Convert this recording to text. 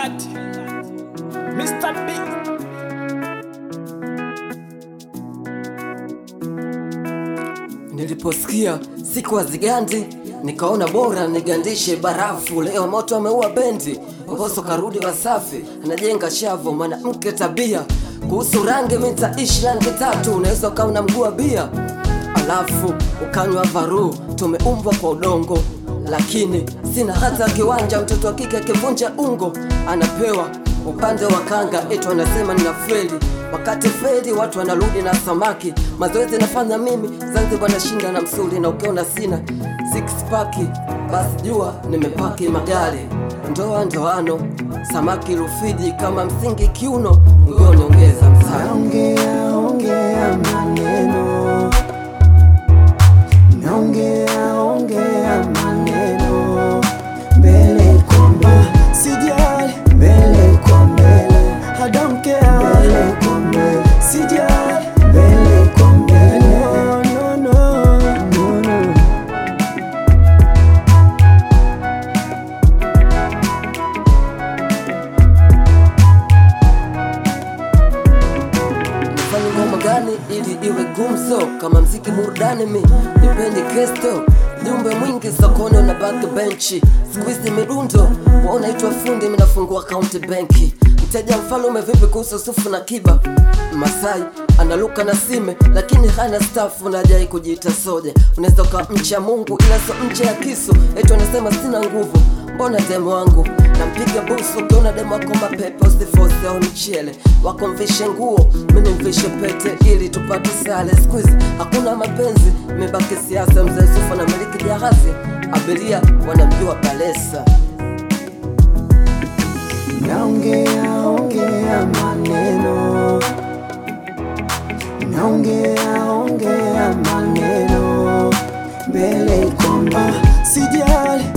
Killard, Mr. Big. Niliposikia siku hazigandi, nikaona bora nigandishe barafu. Leo moto ameua bendi, Mbosso karudi Wasafi, anajenga shavu, mwanamke tabia. Kuhusu rangi, mi nitaishi rangi tatu, unaweza ukawa na mguu wa bia alafu ukanywa varu. Tumeumbwa kwa udongo, lakini sina hata kiwanja. Mtoto wa kike akivunja ungo anapewa upande wa kanga, eti wanasema nina feli wakati feli watu wanarudi na samaki. Mazoezi nafanya mimi, Zanzibar nashinda na msuli, na ukiona sina six pack basi jua nimepaki magari. Ndoa ndoano, samaki Rufiji kama msingi kiuno, ngoni ongeza msana Naongea ongea maneno, naongea ongea maneno, mbele kwa mbele, sijali, mbele kwa mbele, I don't care, mbele kwa mbele, sijali, mbele kwa mbele, no, no, no, no, no. Nifanye ngoma gani ili iwe gumzo kama mziki burudani? Mi nipendi kesto jumbe mwingi sokoni na baki benchi squeeze midundo wanaitwa fundi, minafungua kaunti benki. Mteja mfalume vipi kuhusu sufu na kiba? Masai analuka na sime lakini hana stafu na hajai kujiita soja. Unaweza ukawa mcha Mungu ila so mche ya kisu, eti anasema sina nguvu mbona demo wangu nampiga busu ukiona demo wako mapepe usifose au mchele wako mvishe nguo mini mvishe pete ili tupate sale squizi hakuna mapenzi imebaki siasa mzee sufa na miliki jahazi abiria wanamjua balesa Naongea ongea maneno, naongea ongea maneno, mbele kwamba sijali,